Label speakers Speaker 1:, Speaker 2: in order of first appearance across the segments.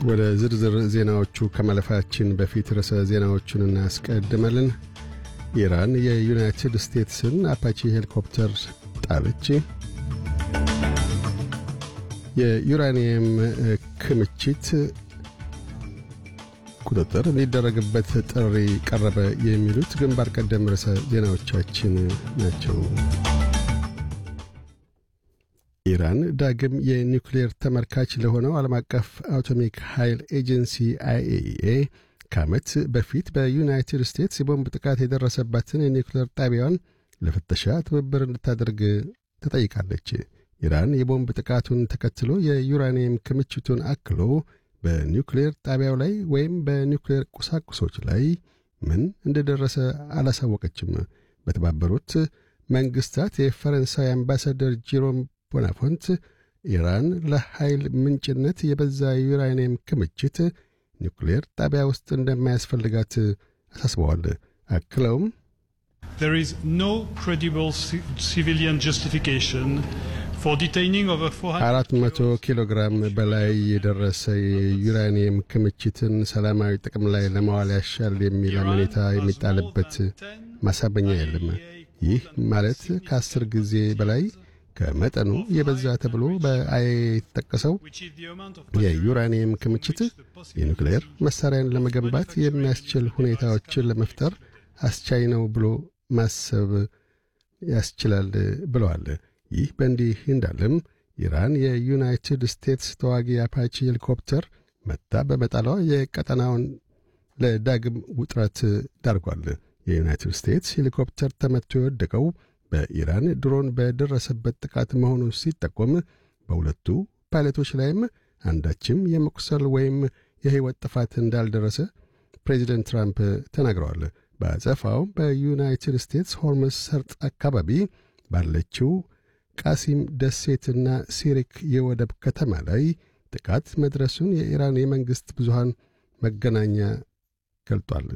Speaker 1: ወደ ዝርዝር ዜናዎቹ ከማለፋችን በፊት ርዕሰ ዜናዎቹን እናስቀድማለን። ኢራን የዩናይትድ ስቴትስን አፓቺ ሄሊኮፕተር ጣለች። የዩራኒየም ክምችት ቁጥጥር እንዲደረግበት ጥሪ ቀረበ። የሚሉት ግንባር ቀደም ርዕሰ ዜናዎቻችን ናቸው። ኢራን ዳግም የኒውክሌር ተመልካች ለሆነው ዓለም አቀፍ አቶሚክ ኃይል ኤጀንሲ አይኤኢኤ ከዓመት በፊት በዩናይትድ ስቴትስ የቦምብ ጥቃት የደረሰባትን የኒውክሌር ጣቢያዋን ለፍተሻ ትብብር እንድታደርግ ተጠይቃለች። ኢራን የቦምብ ጥቃቱን ተከትሎ የዩራኒየም ክምችቱን አክሎ በኒውክሌር ጣቢያው ላይ ወይም በኒውክሌር ቁሳቁሶች ላይ ምን እንደደረሰ አላሳወቀችም። በተባበሩት መንግሥታት የፈረንሳይ አምባሳደር ጂሮም ቦናፎንት ኢራን ለኃይል ምንጭነት የበዛ ዩራኒየም ክምችት ኒውክሌር ጣቢያ ውስጥ እንደማያስፈልጋት አሳስበዋል። አክለውም
Speaker 2: There is no credible civilian justification for detaining over 400
Speaker 1: አራት መቶ ኪሎ ግራም በላይ የደረሰ የዩራኒየም ክምችትን ሰላማዊ ጥቅም ላይ ለማዋል ያሻል የሚል አመኔታ የሚጣልበት ማሳበኛ የለም። ይህ ማለት ከአስር ጊዜ በላይ ከመጠኑ የበዛ ተብሎ በአይ የተጠቀሰው የዩራኒየም ክምችት የኒውክሌር መሣሪያን ለመገንባት የሚያስችል ሁኔታዎችን ለመፍጠር አስቻይ ነው ብሎ ማሰብ ያስችላል ብለዋል። ይህ በእንዲህ እንዳለም ኢራን የዩናይትድ ስቴትስ ተዋጊ አፓቺ ሄሊኮፕተር መታ በመጣሏ የቀጠናውን ለዳግም ውጥረት ዳርጓል። የዩናይትድ ስቴትስ ሄሊኮፕተር ተመቶ የወደቀው በኢራን ድሮን በደረሰበት ጥቃት መሆኑ ሲጠቆም በሁለቱ ፓይለቶች ላይም አንዳችም የመቁሰል ወይም የሕይወት ጥፋት እንዳልደረሰ ፕሬዚደንት ትራምፕ ተናግረዋል። በአጸፋውም በዩናይትድ ስቴትስ ሆርሙዝ ሰርጥ አካባቢ ባለችው ቃሲም ደሴትና ሲሪክ የወደብ ከተማ ላይ ጥቃት መድረሱን የኢራን የመንግሥት ብዙሃን መገናኛ ገልጧል።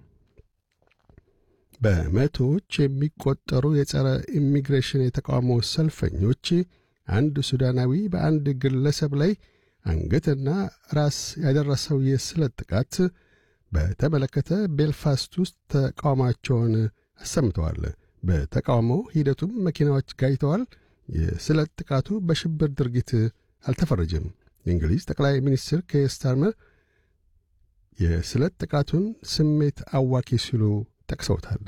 Speaker 1: በመቶዎች የሚቆጠሩ የጸረ ኢሚግሬሽን የተቃውሞ ሰልፈኞች አንድ ሱዳናዊ በአንድ ግለሰብ ላይ አንገትና ራስ ያደረሰው የስለት ጥቃት በተመለከተ ቤልፋስት ውስጥ ተቃውሟቸውን አሰምተዋል። በተቃውሞ ሂደቱም መኪናዎች ጋይተዋል። የስለት ጥቃቱ በሽብር ድርጊት አልተፈረጀም። የእንግሊዝ ጠቅላይ ሚኒስትር ኬር ስታርመር የስለት ጥቃቱን ስሜት አዋኪ ሲሉ ጠቅሰውታል።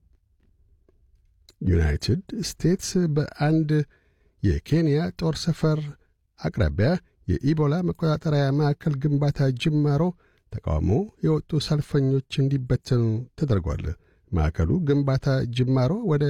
Speaker 1: ዩናይትድ ስቴትስ በአንድ የኬንያ ጦር ሰፈር አቅራቢያ የኢቦላ መቆጣጠሪያ ማዕከል ግንባታ ጅማሮ ተቃውሞ የወጡ ሰልፈኞች እንዲበተኑ ተደርጓል። ማዕከሉ ግንባታ ጅማሮ ወደ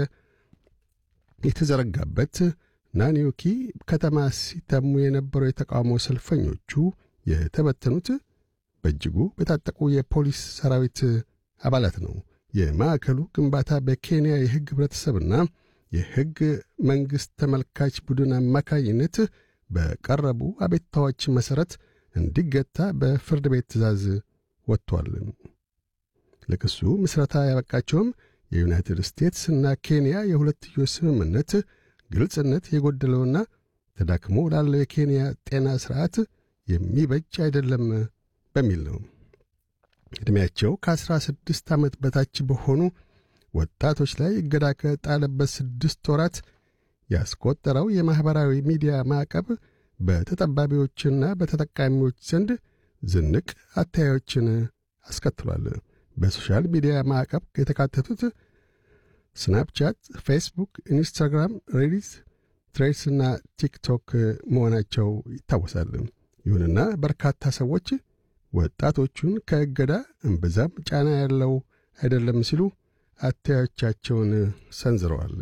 Speaker 1: የተዘረጋበት ናኒዮኪ ከተማ ሲተሙ የነበሩ የተቃውሞ ሰልፈኞቹ የተበተኑት በእጅጉ በታጠቁ የፖሊስ ሰራዊት አባላት ነው። የማዕከሉ ግንባታ በኬንያ የሕግ ኅብረተሰብና የሕግ መንግሥት ተመልካች ቡድን አማካኝነት በቀረቡ አቤቱታዎች መሠረት እንዲገታ በፍርድ ቤት ትእዛዝ ወጥቷል። ለክሱ ምስረታ ያበቃቸውም የዩናይትድ ስቴትስ እና ኬንያ የሁለትዮሽ ስምምነት ግልጽነት የጎደለውና ተዳክሞ ላለው የኬንያ ጤና ሥርዓት የሚበጅ አይደለም በሚል ነው። ዕድሜያቸው ከአሥራ ስድስት ዓመት በታች በሆኑ ወጣቶች ላይ እገዳ ከጣለበት ስድስት ወራት ያስቆጠረው የማኅበራዊ ሚዲያ ማዕቀብ በተጠባቢዎችና በተጠቃሚዎች ዘንድ ዝንቅ አታዮችን አስከትሏል። በሶሻል ሚዲያ ማዕቀብ የተካተቱት ስናፕቻት፣ ፌስቡክ፣ ኢንስታግራም፣ ሬዲት፣ ትሬድስና ቲክቶክ መሆናቸው ይታወሳል። ይሁንና በርካታ ሰዎች ወጣቶቹን ከእገዳ እምብዛም ጫና ያለው አይደለም ሲሉ አታዮቻቸውን ሰንዝረዋል።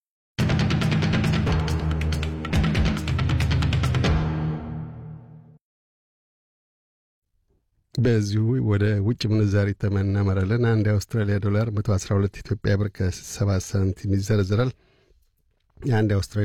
Speaker 1: በዚሁ ወደ ውጭ ምንዛሪ ተመን እናመራለን። አንድ የአውስትራሊያ ዶላር 112 ኢትዮጵያ ብር ከ7 ሳንቲም ይዘረዝራል። የአንድ የአውስትራሊያ